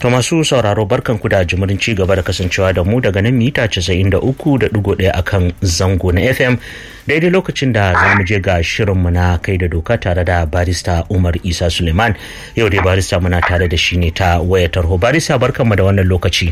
To masu sauraro barkanku da jimirin ci gaba da kasancewa da mu daga nan mita 93.1 akan zango na FM daidai lokacin da za mu je ga shirinmu na kai da doka tare da barista Umar Isa Suleiman yau dai barista muna tare da shi ne ta wayar tarho barista barkanmu da wannan lokaci.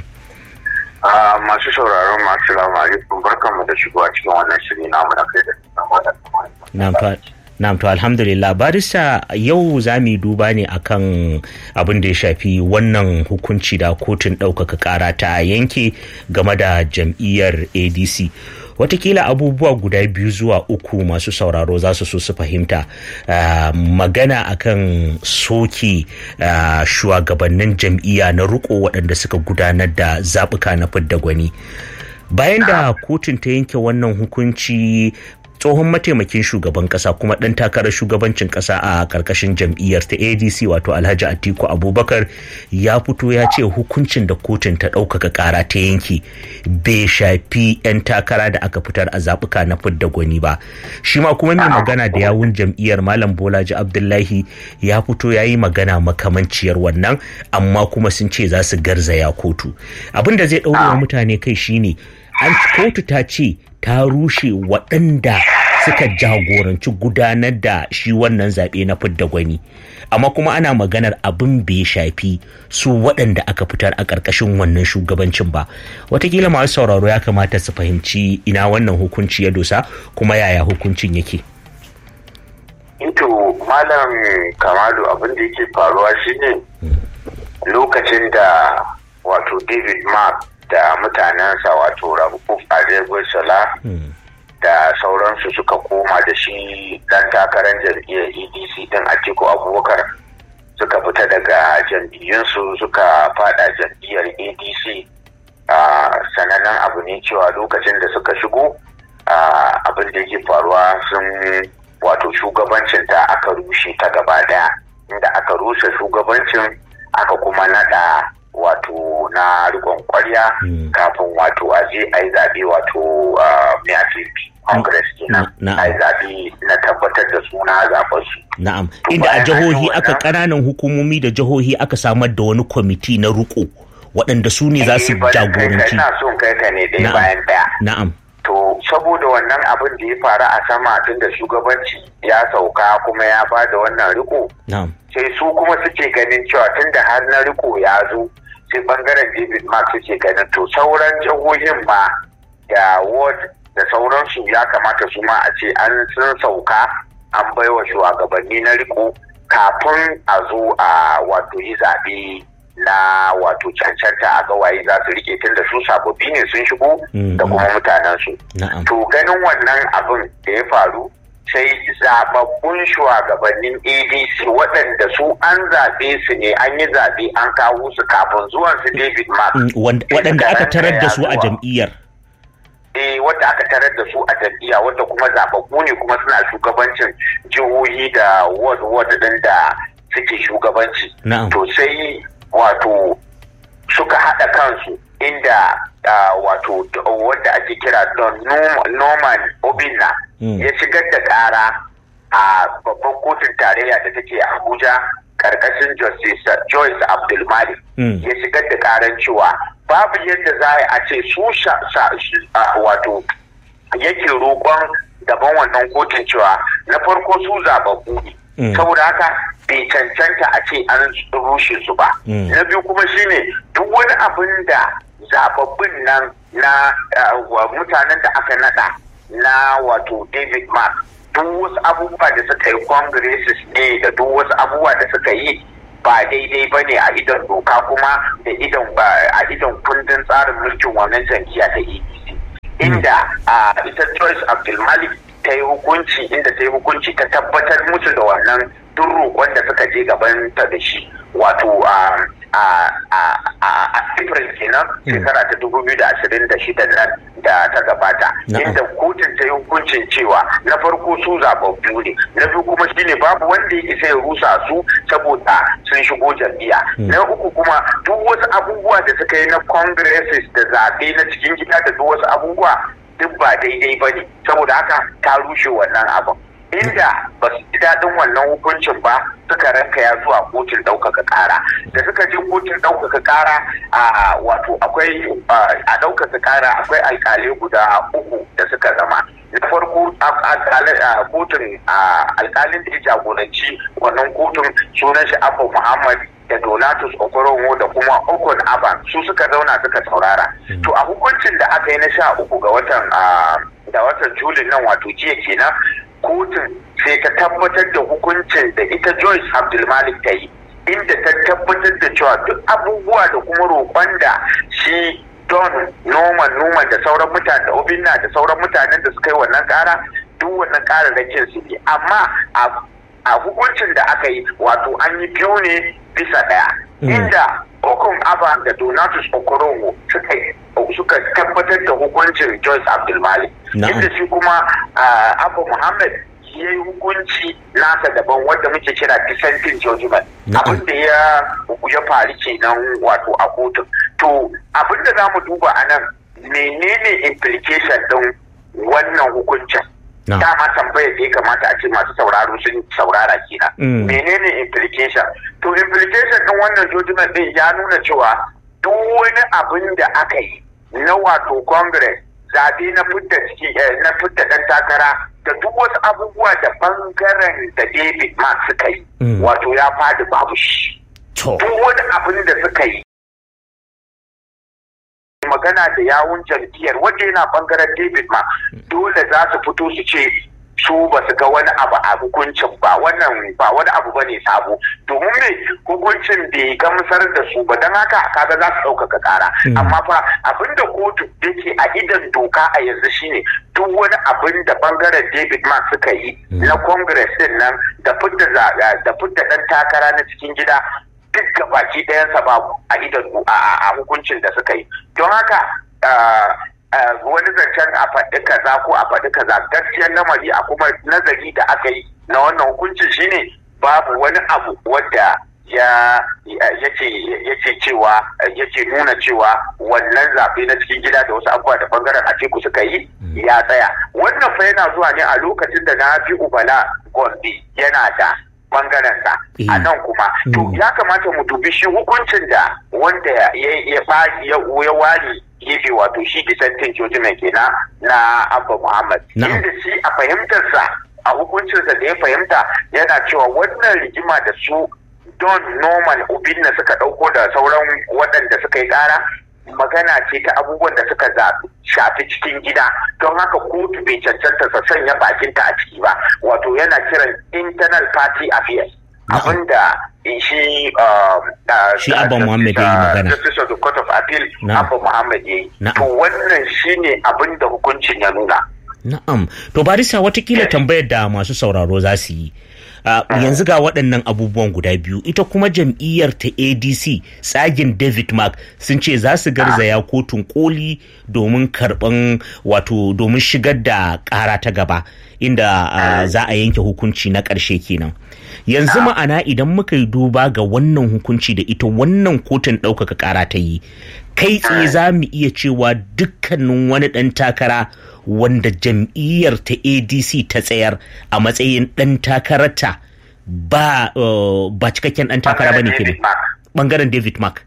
masu sauraron masu alaikum barkanmu da shigowa cikin wannan shiri namu na kai da doka. Na'am to alhamdulillah barista yau za mu duba ne akan abin da ya shafi wannan hukunci da kotun ɗaukaka ƙara ta yanke game da jam'iyyar ADC. Watakila abubuwa guda biyu zuwa uku masu sauraro za su so su fahimta uh, magana akan soke uh, shugabannin jam'iyya na riko waɗanda suka gudanar da zaɓuka na fidda gwani. Bayan da kotun ta yanke wannan hukunci tsohon mataimakin shugaban kasa kuma ɗan takarar shugabancin kasa a ƙarƙashin jam'iyyar ta adc wato alhaji atiku abubakar ya fito ya ce hukuncin da kotun ta ɗaukaka ƙara ta yanki bai shafi 'yan takara da aka fitar a zaɓuka na fidda gwani ba shi ma kuma mai magana da yawun jam'iyyar malam bolaji abdullahi ya fito ya yi magana makamanciyar wannan amma kuma sun ce za su garzaya kotu abin da zai ɗaure mutane kai shine an kotu ta ce ta rushe waɗanda suka jagoranci gudanar da shi wannan zaɓe na fidda gwani amma kuma ana maganar abin bai shafi su waɗanda aka fitar a ƙarƙashin wannan shugabancin ba watakila masu sauraro ya kamata su fahimci ina wannan hukunci ya dosa kuma yaya hukuncin yake ito malam kamalu abin da yake faruwa shine lokacin da wato david mark da mutanensa wato rabu Sala da sauransu suka koma da shi dan takarar jam'iyyar edc din atiku abubakar suka fita daga jam'iyyunsu suka fada jam'iyyar adc sanannen abu ne cewa lokacin da suka shigo abin da yake faruwa sun wato shugabancin ta aka rushe ta gaba daya inda aka rushe shugabancin aka kuma nada wato na rikon kwarya kafin wato a je a yi zaɓe wato mai congress kenan a yi zaɓe na tabbatar da suna zaɓen su. Na'am, inda a jihohi aka ƙananan hukumomi da jihohi aka samar da wani kwamiti na riko waɗanda su ne za su jagoranci. Ina son kai ka ne ɗaya bayan ɗaya. Na'am. To saboda wannan abin da ya faru a sama tun da shugabanci ya sauka kuma ya ba da wannan riko. Na'am. Sai su kuma suke ganin cewa tun da har na riko ya zo sai bangaren david mark suke ganin to sauran jihohin ma da ward da sauransu ya kamata su ma a ce an sun sauka an baiwa shugabanni na riko kafin a zo a wato yi zaɓe na wato cancanta a gawaye za su rike tun da su sababbi ne sun shigo da kuma mutanensu. To ganin wannan abin da ya faru sai zababbun shugabannin adc waɗanda su an zaɓe su ne an yi zaɓe an kawo su kafin zuwan su david mark waɗanda aka tarar da su a jam'iyyar eh wadda aka tarar da su a jam'iyya wadda kuma zababbu ne kuma suna shugabancin jihohi da ward ward ɗin da suke shugabanci to sai wato suka haɗa kansu inda wato wadda ake kira don norman obinna ya shigar da ƙara a babban kotun tarayya da take abuja karkashin justice joyce abdulmalik ya shigar da ƙaran cewa babu yadda za a ce su wato yake roƙon daban wannan kotun cewa na farko su zababbu ne saboda haka bai cancanta a ce an rushe su ba na biyu kuma shine duk wani abin da zababbin nan na mutanen da aka nada na wato david mark duk wasu abubuwa da suka yi congresses ne da duk wasu abubuwa da suka yi ba daidai ba ne a idon doka kuma da idon a idon kundin tsarin mulkin wannan jam'iyya ta adc inda ita joyce abdulmalik ta yi hukunci inda ta yi hukunci ta tabbatar musu da wannan duk roƙon da suka je gaban ta da shi wato a april kenan shekara ta dubu biyu da ashirin da shida nan da ta gabata inda kotun ta yi hukuncin cewa na farko su zababbu ne na biyu kuma shine babu wanda ya isa ya rusa su saboda sun shigo jam'iyya na uku kuma duk wasu abubuwa da suka yi na congresses da zaɓe na cikin gida da duk wasu abubuwa duk ba daidai ba ne saboda haka ta rushe wannan abin inda ba su ji daɗin wannan hukuncin ba suka ranka ya zuwa kotun ɗaukaka ƙara da suka je kotun ɗaukaka ƙara a wato akwai a ɗaukaka ƙara akwai alƙalai guda uku da suka zama na farko kotun alƙalin da ya jagoranci wannan kotun sunan shi abu muhammad da donatus okorowo da kuma okon aban su suka zauna suka saurara to a hukuncin da aka yi na sha uku ga watan da watan julin nan wato jiya kenan kotun sai ta tabbatar da hukuncin da ita Joyce Abdulmalik ta yi inda ta tabbatar da cewa duk abubuwa da kuma roƙon da shi Don Norman Norman da sauran mutane da Obinna da sauran mutanen da suka yi wannan ƙara duk wannan ƙararrakin su ne amma a hukuncin da aka yi wato an yi biyu ne bisa ɗaya inda Okun Aba da Donatus Okorowo suka suka tabbatar da hukuncin Joyce Abdulmalik inda shi kuma Abu Muhammad ya yi hukunci nasa daban wanda muke kira dissenting judgment abin da ya ya faru kenan wato a kotun to abin da za mu duba a nan menene implication din wannan hukuncin dama tambayar da ya kamata a ce masu sauraro sun saurara kenan menene implication to implication din wannan judgment din ya nuna cewa duk wani abin da aka yi na wato congress zabe na fidda ciki na fidda dan takara da duk wasu abubuwa da bangaren da David Mark suka yi wato ya fadi babu shi duk wani abin da suka yi magana da yawun jam'iyyar wanda yana bangaren David Mark dole za su fito su ce su ba su ga wani abu a hukuncin ba wannan ba wani abu bane sabo domin me hukuncin bai gamsar da su ba don haka kaga za su ɗaukaka ƙara amma fa abinda kotu yake a idan doka a yanzu shine duk wani abin da bangaren David Mark suka yi na Congress din nan da fidda da fidda dan takara na cikin gida duk gabaki ɗayansa babu a idan a hukuncin da suka yi don haka wani zancen a faɗi kaza ko a faɗi kaza gaskiyar lamari a kuma nazari da aka yi na wannan hukuncin shine babu wani abu wadda ya yake cewa yake nuna cewa wannan zaɓe na cikin gida da wasu abubuwa da bangaren Atiku suka yi ya tsaya wannan fa yana zuwa ne a lokacin da na fi ubala gombe yana da bangaren sa a nan kuma to ya kamata mu dubi shi hukuncin da wanda ya ya wari gefe wato shi dissenting judgment kenan na abba muhammad inda shi a fahimtarsa a hukuncinsa da ya fahimta yana cewa wannan rigima da su don norman obinna suka ɗauko da sauran waɗanda suka yi ƙara magana ce ta abubuwan da suka shafi cikin gida don haka kotu bai cancanta sa sanya bakinta a ciki ba wato yana kiran internal party affairs abinda shi shi abba muhammad ya yi magana justice of the court of appeal abba muhammad ya yi to wannan shine abinda hukuncin ya nuna na'am to barisa watakila tambayar da masu sauraro za su yi Uh, yanzu ga waɗannan abubuwan guda biyu ita kuma jam'iyyar ta adc tsagin david mark sun ce za su garzaya kotun koli domin karɓan wato domin shigar da ƙara ta gaba inda uh, za a yanke hukunci na ƙarshe kenan yanzu ma'ana idan muka yi duba ga wannan hukunci da ita wannan kotun ɗaukaka ƙara ta yi kai tsaye za mu iya cewa dukkanin wani ɗan takara wanda jam'iyyar ta adc ta tsayar a matsayin ɗan takararta ba ba cikakken ɗan takara bane kenan bangaren david mark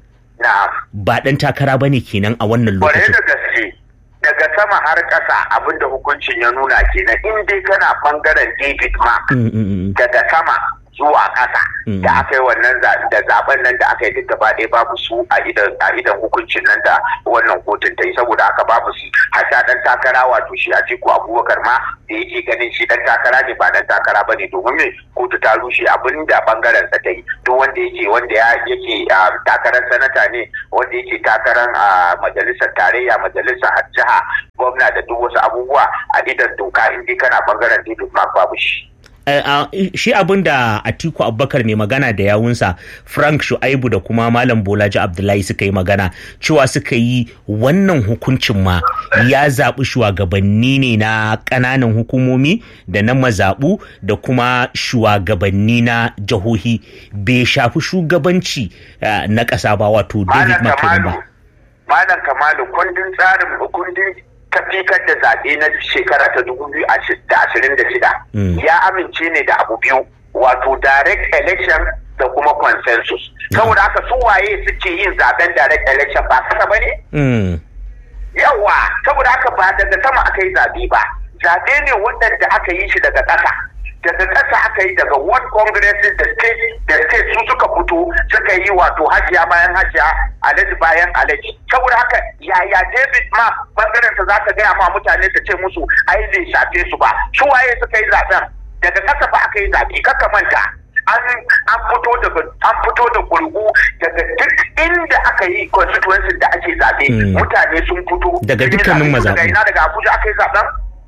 ba ɗan takara bane kenan a wannan lokacin da gaske daga sama har ƙasa abinda hukuncin ya nuna kenan in dai kana bangaren david mark daga sama zuwa ƙasa da aka yi wannan da zaben nan da aka yi duk gaba ɗaya babu su a idan hukuncin nan da wannan kotun ta yi saboda aka babu su hata dan takara wato shi a ciku abubakar ma da yake ganin shi dan takara ne ba dan takara ba ne domin me kotu ta rushe abin da bangaren sa ta yi duk wanda yake wanda ya yake takarar sanata ne wanda yake takarar majalisar tarayya majalisar jiha gwamna da duk wasu abubuwa a idan doka in dai kana bangaren david mark babu shi Uh, uh, shi abin da Atiku Abubakar mai magana da yawunsa Frank Shu'aibu da kuma Malam Bolaji Abdullahi suka yi magana cewa suka yi wannan hukuncin ma ya zaɓi shugabanni ne na ƙananan hukumomi da na mazaɓu da kuma shugabanni na jihohi bai shafi shugabanci uh, na ƙasa ba wato David McKinnon ba. Malam Kamalu kundin tsarin kundin tafikar da zaɓe na shekara ta dubu biyu da ashirin da shida ya amince ne da abu biyu wato direct election da kuma consensus saboda haka su waye suke yin zaben direct election ba kasa ba ne? yawa saboda haka ba daga sama aka yi zaɓe ba zaɓe ne waɗanda aka yi shi daga ƙasa daga ƙasa aka yi daga world congress da state da state su suka fito suka yi wato hajiya bayan hajiya alaji bayan alaji saboda haka yaya david ma bangaren sa zaka gaya ma mutane ta ce musu ai bai shafe su ba su waye suka yi zaben daga ƙasa ba aka yi zaɓe kaka manta an an fito daga an fito da gurgu daga duk inda aka yi constituency da ake zaɓe mutane sun fito daga dukkanin mazaɓu daga ina daga abuja aka yi zaben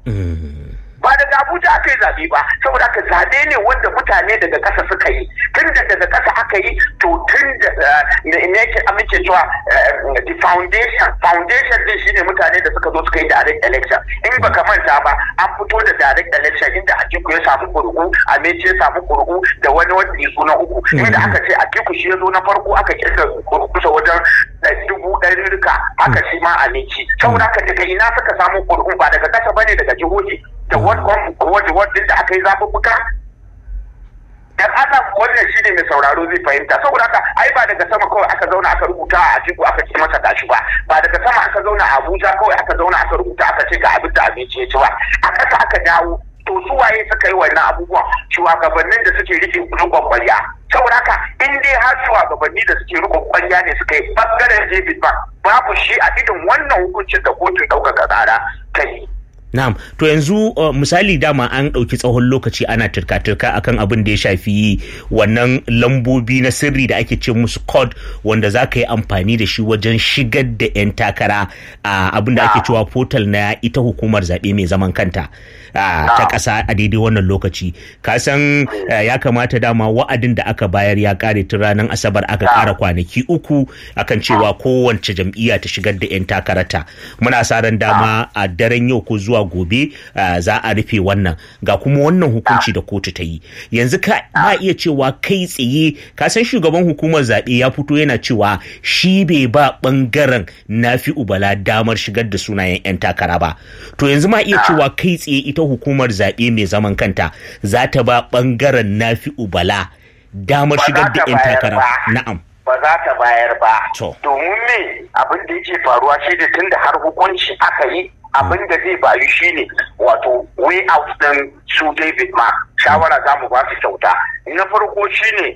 ba daga abuja aka yi zaɓe ba saboda aka zaɓe ne wanda mutane daga ƙasa suka yi tun da daga ƙasa aka yi to tun da ne yake amince cewa the foundation foundation din shine mutane da suka zo suka yi direct election in baka manta ba an fito da direct election inda Atiku ya samu kurku Ameci ya samu kurku da wani wanda ya zo na uku inda aka ce Atiku shi ya zo na farko aka kirga kurkusa wajen dubu ɗari rika haka shi ma Ameci saboda haka daga ina suka samu kurku ba daga ƙasa bane daga jihohi da wadda da aka yi zaɓuɓɓuka dan ana wannan shine mai sauraro zai fahimta saboda haka ai ba daga sama kawai aka zauna aka rubuta a Atiku aka ce masa gashi ba ba daga sama aka zauna a Abuja kawai aka zauna aka rubuta aka ce ga abin da abinci ya ci ba a ƙasa aka dawo to su waye suka yi wannan abubuwan shugabannin da suke rike rikon kwarya saboda haka in dai har shugabanni da suke rikon kwarya ne suka yi bangaren David ba babu shi a idin wannan hukuncin da kotun ɗaukaka tsara ta yi Na'am, to yanzu uh, misali dama an ɗauki tsawon lokaci ana turka-turka akan abin da ya shafi wannan lambobi na sirri da ake ce musu code wanda za ka yi amfani da shi wajen shigar da 'yan takara a uh, abin da ake cewa portal na ita hukumar zaɓe mai zaman kanta uh, ta ƙasa a daidai wannan lokaci. Ka san ya kamata dama wa'adin da aka bayar ya ƙare tun ranar Asabar aka ƙara kwanaki uku akan cewa kowace jam'iyya ta shigar da 'yan takarata. Muna sa ran dama a daren yau ko zuwa gobe uh, za a rufe wannan ga kuma wannan hukunci da kotu ta yi yanzu ka ma iya cewa kai tsaye ka san shugaban hukumar zaɓe ya fito yana cewa shi bai ba ɓangaren nafi ubala damar shigar da sunayen 'yan takara ba to yanzu ma iya cewa kai tsaye ita hukumar zaɓe mai zaman kanta za ta ba ɓangaren nafi ubala damar shigar da 'yan takara na'am ba za ta bayar ba domin me abin da yake faruwa shi da tun da har hukunci aka yi abin da zai bayu shine wato way out din su David Mark shawara za mu ba su kyauta na farko shine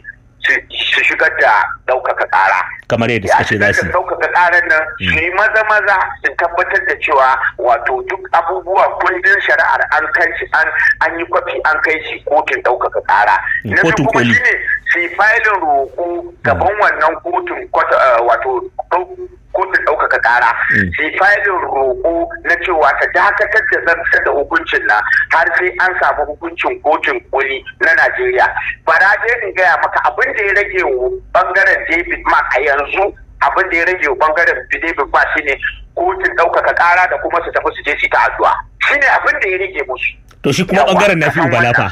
su shigar da ɗaukaka ƙara. kamar yadda suka ce za su ɗaukaka ƙarar nan su yi maza maza su tabbatar da cewa wato duk abubuwa kundin shari'ar an kai shi an yi kwafi an kai shi kotun ɗaukaka ƙara na kotun kuma koli shine su yi filin roƙo gaban wannan kotun wato kotun ɗaukaka ƙara sai filin roƙo na cewa ta dakatar da zartar da hukuncin na har sai an samu hukuncin kotun koli na Najeriya. Bara je in gaya maka abin da ya rage wa bangaren David Mark a yanzu abin da ya rage wa bangaren David Mark shine kotun ɗaukaka ƙara da kuma su tafi su je su ta addu'a. Shine abin da ya rage musu. to shi kuma bangaren na fi ubala fa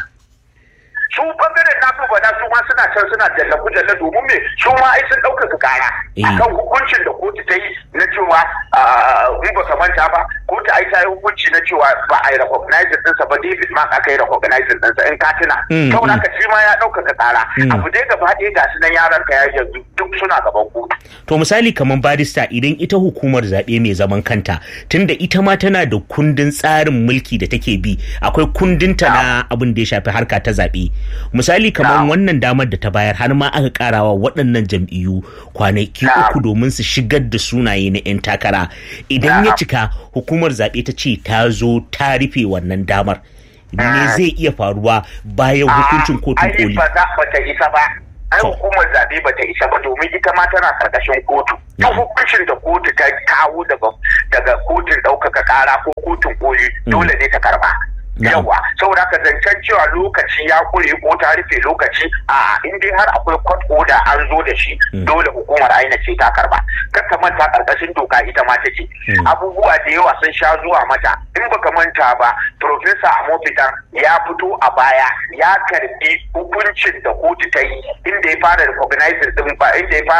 su bangaren na bada su ma suna can suna jallabu jalla domin me su ma ai sun ɗaukaka kara akan hukuncin da kotu ta yi na cewa in ba ka manta ba kotu ai ta yi hukunci na cewa ba a yi recognizing ɗinsa ba David Mark aka yi recognizing ɗinsa in ka tuna saboda haka shi ma ya ɗaukaka kara abu dai gaba ɗaya ga su nan yaran ka ya yanzu duk suna gaban kotu. to misali kamar barista idan ita hukumar zaɓe mai zaman kanta tunda ita ma tana da kundin tsarin mulki da take bi akwai kundinta na abin da ya shafi harka ta zaɓe misali kamar wannan damar da ta bayar har ma aka karawa waɗannan jam'iyyu kwanaki uku domin su shigar da sunaye na 'yan takara idan ya cika hukumar zaɓe ta ce ta zo ta rufe wannan damar me zai iya faruwa bayan hukuncin kotun koli ba za ta isa ba ai hukumar zaɓe ba ta isa ba domin ita ma tana karkashin kotu duk hukuncin da kotu ta kawo daga kotun ɗaukaka ƙara ko kotun koli dole ne ta karba yawa saboda haka zancen cewa lokaci ya kure ko ta rufe lokaci a in dai har akwai court order an zo da shi dole hukumar aina ce ta karba kar ka manta karkashin doka ita ma take abubuwa da yawa sun sha zuwa mata in baka manta ba professor Amofitan ya fito a baya ya karbi hukuncin da kotu ta yi inda ya fara recognizing din ba inda ya fara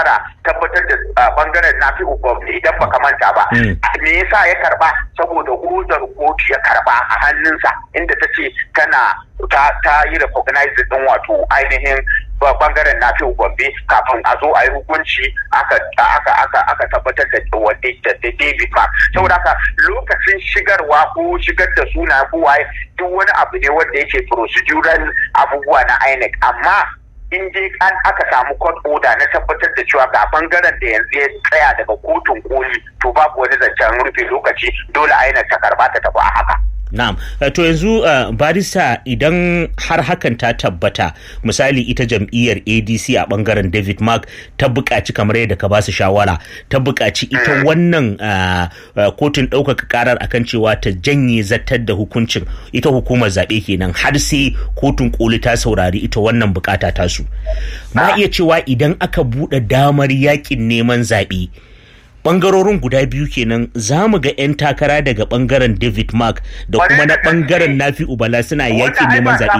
tabbatar da bangaren na fi gwamnati idan baka manta ba me yasa ya karba saboda hudar kotu ya karba a hannunsa inda ta ce tana ta yi recognize din wato ainihin bangaren na fi gombe kafin a zo a yi hukunci aka tabbatar da wadda da david mark saboda haka lokacin shigarwa ko shigar da suna ko waye duk wani abu ne wanda yake procedural abubuwa na inec amma in dai an aka samu court order na tabbatar da cewa ga bangaren da yanzu ya tsaya daga kotun koli to babu wani zancen rufe lokaci dole INEC ta karba ta tafi a haka Na'am, to yanzu uh, barista idan har hakan ta tabbata misali ita jam'iyyar ADC a bangaren David Mark ta buƙaci kamar yadda ka basu shawara ta buƙaci ita wannan uh, uh, kotun ɗaukaka karar akan cewa ta janye zartar da hukuncin ita hukumar zaɓe kenan har sai kotun koli ta saurari ita wannan bukata tasu. Ma iya cewa idan aka buɗe damar yakin neman zaɓe. bangarorin guda biyu kenan za mu ga 'yan takara daga bangaren david mark da kuma na bangaren nafi ubala suna yakin neman zaɓe.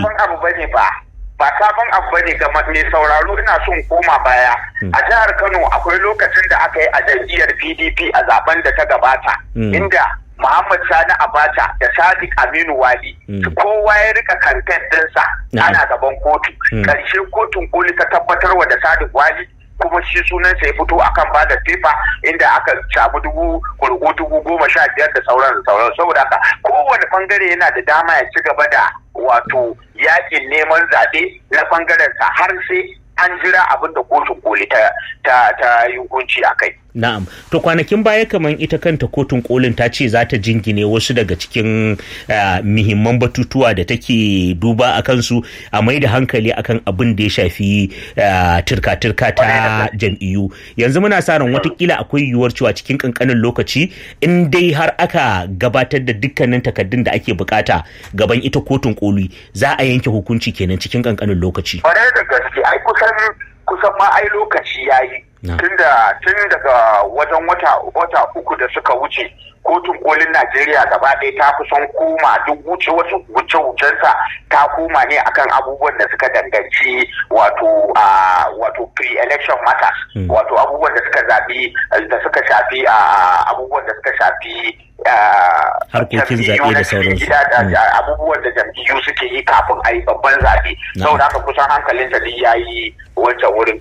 ba sabon abu bane ga mai sauraro ina son koma baya a jihar kano akwai lokacin da aka yi a jam'iyyar pdp a zaben da ta gabata inda Muhammad Sani Abacha da Sadiq Aminu Wali kowa ya rika kankan dinsa ana gaban kotu ƙarshe kotun koli ta tabbatarwa da Sadiq Wali kuma shi sunansa ya fito akan ba da fefa inda aka samu dubu kurgu dubu goma sha biyar da sauran da sauran saboda haka kowane bangare yana da dama ya ci gaba da wato yakin neman zaɓe na bangaren sa har sai an jira abin da kotun koli ta ta yi hukunci a kai. Na'am, to kwanakin baya kamar ita kanta kotun kolin ta ce za ta jingine wasu daga cikin muhimman batutuwa da take duba a kansu a mai da hankali akan abin da ya shafi turka-turka ta jam'iyyu. Yanzu muna sa ran watakila akwai yiwuwar cewa cikin kankanin lokaci in dai har aka gabatar da dukkanin takaddun da ake bukata gaban ita kotun koli za a yanke hukunci kenan cikin kankanin lokaci. Kwarai da gaske, ai kusan kusan ma ai lokaci yayi. tunda tun daga wajen wata wata uku da suka wuce kotun kolin najeriya gaba ɗaya ta kusan koma duk wuce wasu wuce wucensa ta koma ne akan abubuwan da suka danganci wato wato pre-election matters wato abubuwan da suka zabi da suka shafi abubuwan da suka shafi harkokin zaɓe da sauransu abubuwan da jam'iyyu suke yi kafin a yi babban zaɓe saboda haka kusan hankalin ta ya yi wancan wurin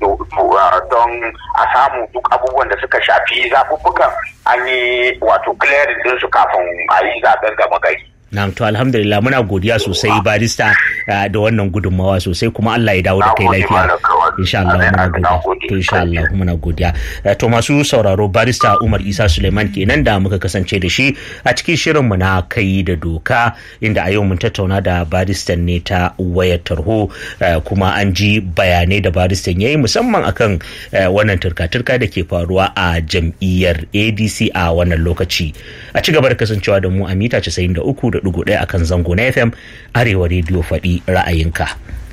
don a samu duk abubuwan da suka shafi zaɓuɓɓukan an yi wato clearing ɗinsu kafin a yi zaɓen gama gari. Na'am to alhamdulillah muna godiya sosai barista da wannan gudunmawa sosai kuma Allah ya dawo da kai lafiya. Insha Allah muna godiya. To insha Allah muna godiya. To masu sauraro barista Umar Isa Suleiman kenan da muka kasance da shi a cikin shirin mu na kai da doka inda a yau mun tattauna da baristan ne ta wayar tarho kuma an ji bayanai da baristan yayi musamman akan wannan turka-turka da ke faruwa a jam'iyyar ADC a wannan lokaci. A ci gaba da kasancewa da mu a mita 93 da ɗaya akan zango na FM Arewa rediyo faɗi ra'ayinka.